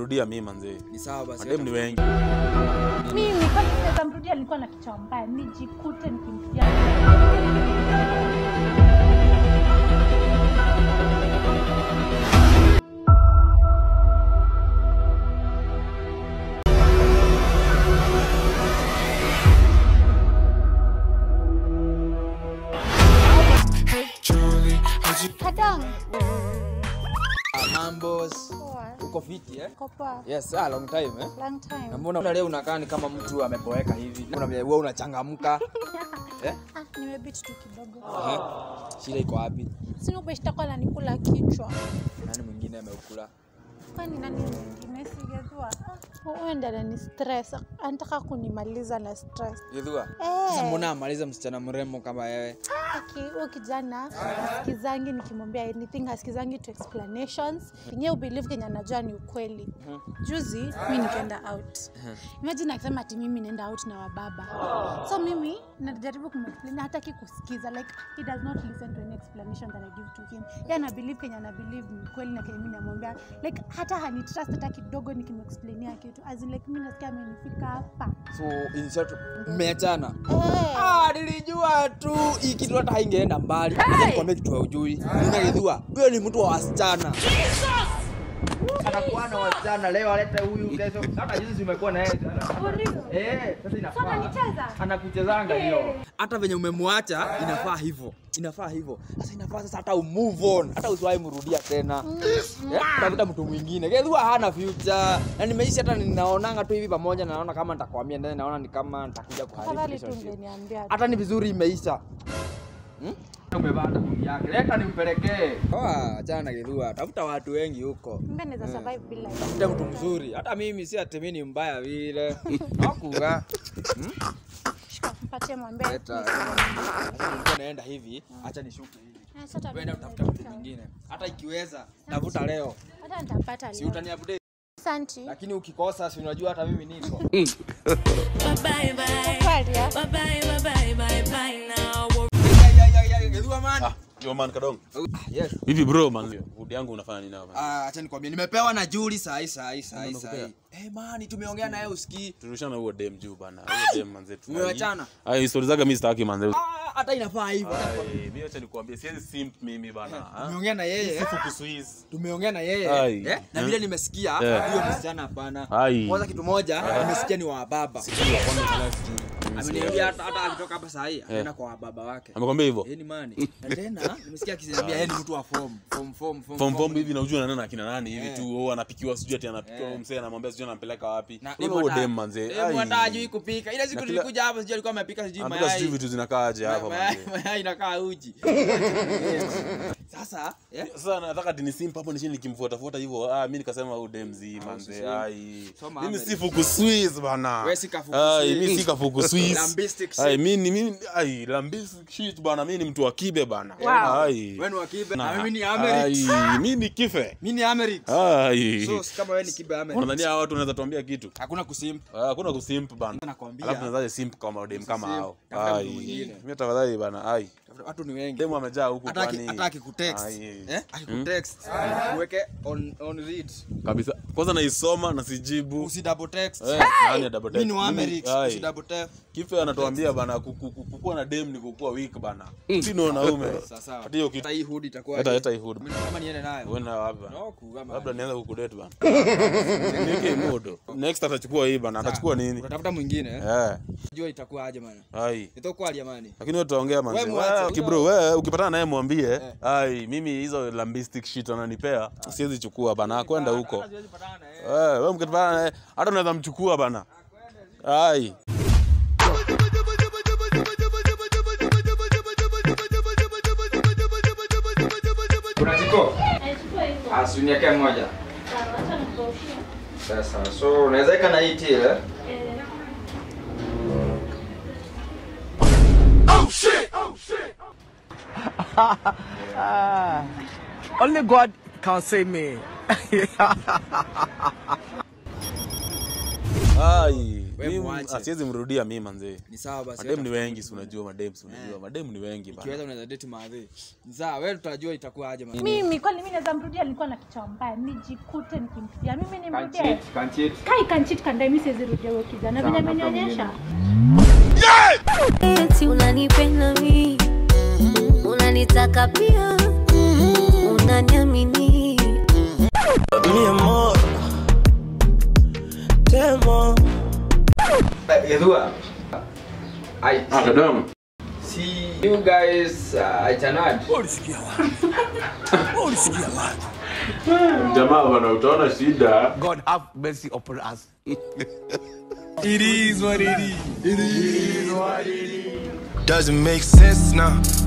mrudia mimi manze. Ni sawa basi. Madem ni wengi. mimi kama naweza mrudia alikuwa na kichwa mbaya nijikute nikimpigia Kadang. Ah, Mambos. Poa. Uko fiti eh? Uko poa. Yes, ah, long time eh. Long time. Na mbona leo unakaa ni kama mtu ameboeka hivi? Mbona wewe unachangamka? Eh? Ah, nimebit tu kidogo. Eh? Shida iko wapi? Sina ubeshtakuwa nanikula kichwa. Nani mwingine ameukula? Kwani nani mwingine sigezua? Huyu ndo anani stress. Anataka kunimaliza na stress. Yedhua. Eh. Sasa mbona amaliza msichana mrembo kama wewe? Aki, huyo kijana hasikizangi nikimwambia anything, hasikizangi to explanations. Yenyewe ubelieve kenye anajua ni ukweli. Juzi mi nikaenda out. Imagine akisema ati mimi naenda out na wababa. So mimi najaribu kumexplain hataki kusikiza like he does not listen to any explanation that I give to him. Yeye ana believe kenye ana believe ni kweli na kenye mimi namwambia like hata hani trust hata kidogo nikimexplainia kitu. As in like mimi nasikia amenifika hapa. So in short mmeachana. Eh. Ah, nilijua tu hii kitu hata haingeenda mbali. Acha nikwambie kitu hujui. Ninagedhua. Huyo ni mtu wa wasichana. Anakuwa na wasichana leo alete huyu kesho. Hata jinsi zimekuwa na yeye jana. Eh, sasa inafaa. Anakuchezanga hiyo. Hata venye umemwacha inafaa hivyo. Inafaa hivyo. Sasa inafaa sasa hata umove on. Hata usiwahi mrudia tena. Eh, Tafuta mtu mwingine. Gedhua hana future. Na nimeishi hata ninaonanga tu hivi pamoja na naona kama nitakwamia ndani naona ni kama nitakuja kuharibu Tafadhali tu relationship. ungeniambia. tu. Hata ni vizuri imeisha. Hmm? Umepata kundi yake. Leta nimpelekee. Oh, achana na Gedhua. Tafuta watu wengi huko. Mimi naweza survive bila hiyo. Tafuta mtu mzuri. Hata mimi si ati mimi ni mbaya vile. Hakuga. Shika, mpatie mwambie. Leta. Sasa nilikuwa naenda hivi, acha nishuke hivi. Eh, sasa Wewe utafuta mtu mwingine. Hata ikiweza, tafuta leo. Hata nitapata Si leo. utaniupdate. Asante. Lakini ukikosa si unajua hata mimi niko. Bye bye. Kweli, ah? Bye bye, bye bye, bye bye now. Gedhua man. Ah, yo man kadong. Yes. Vipi bro man? Food yangu unafanya nini hapa? Ah, acha nikwambie nimepewa na Juli saa hii saa hii saa hii Nani saa hii. amekupea? Eh, mani tumeongea naye usikii. Turushana huo dem juu bana. Huo dem manze tu. Mmewachana? Ai, stories zake mimi sitaki manze. Ah, hata inafaa hivyo. Ai, mimi acha nikwambie siwezi simp mimi bana. ah. Tumeongea na yeye. Sifu kuswiz. tumeongea na yeye Ai. eh? na vile nimesikia Eh. huyo msichana hapana Ai. kwanza kitu moja nimesikia ni wa baba ameniambia hata hata akitoka hapa saa hii anaenda kwa wababa wake Amekwambia hivyo? yeye ni mani na tena nimesikia akisema yeye ni mtu wa form form form form Form form hivi na ujua nani na kina nani hivi Eh. tu oh, anapikiwa sijui ati anapikiwa Eh. eh. msee anamwambia sijui anampeleka wapi. na Wewe huo dem manze. demu hata hajui kupika ile siku Na kila- nilikuja hapa sijui alikuwa amepika sijui Anapika sijui mayai vitu zinakaaje hapa mayai manze. mayai inakaa uji sasa eh? Sasa nataka ati nisimp hapo nishini nikimfuata fuata hivyo. Ah, mimi nikasema huyu dem zi manze. usisimp. Ai. Soma Mimi America. si fuku Swiss bana. Wewe si kafuku Ai, Swiss. mimi si kafuku Swiss. Lambistic Ai, shit. mimi ni mimi ai, lambistic shit bana. Mimi ni mtu wa kibe bana. Wow. Ai. wewe ni wa kibe na Na- mimi ni Amerix Ai, mimi ni kife. mimi ni Amerix Ai. so si kama wewe ni kibe Amerix Unadhania hawa watu wanaweza tuambia kitu? hakuna kusimp Ah, Hakuna kusimp bana. nakwambia Alafu tunazaje simp kama dem kama Usisimp. hao. Tafuta mtu Ai. mwingine. Mimi tafadhali bana. Ai. watu ni wengi Demu amejaa huku hata aki- kwani. hata akikutext Ai. eh akikutext uweke on on read Kabisa. Kwanza naisoma na sijibu. usi double text Eh, nani ya double mimi text? ni wa Amerix Ai. usi double text kife anatuambia bana ku- ku- ku- kukuwa na dem ni kukuwa weak bana sino wanaume sawa sawa hata hiyo hata kitu hii hood itakuwa hata hata ihudu Mimi kama niende nayo uenda wapi bana no kugama labda nianza kukudate bana nike modo next atachukua hii bana atachukua nini utatafuta mwingine eh eh jua itakuwa aje bana ai itakuwa jamani lakini wewe tutaongea manzi Wewe mwache. Wewe, kibro wewe ukipatana naye mwambie ai mimi hizo lambistic shit ananipea siwezi chukua bana kwenda huko Siwezi patana na yeye. wewe wewe mkipatana naye hata unaweza mchukua bana ai kuna jiko Nachukua hivyo. asuniake moja Sawa, acha nikaushie. sasa so unaweza ika na hii tea eh Eh, Only God can save me. ai wewe Mimi, muache. ah, siwezi mrudia mi manzee Ni sawa basi. madem ni wewe wengi si unajua madem si unajua madem ni wengi bana Ukiweza unaweza date madhe. Ni sawa, wewe tutajua itakuwa aje madhe. mimi kwani mimi naweza mrudia nilikuwa na kichwa mbaya nijikute nikimpigia mimi Can't nimrudie cheat, can't cheat. kai kanchit kandai mimi siwezi rudia huyo kijana venye amenionyesha eti unanipenda mi unanitaka pia unaniamini Edua. I see you guys uh, I cannot. jamaa bana utaona shida God have mercy upon us. Doesn't make sense now.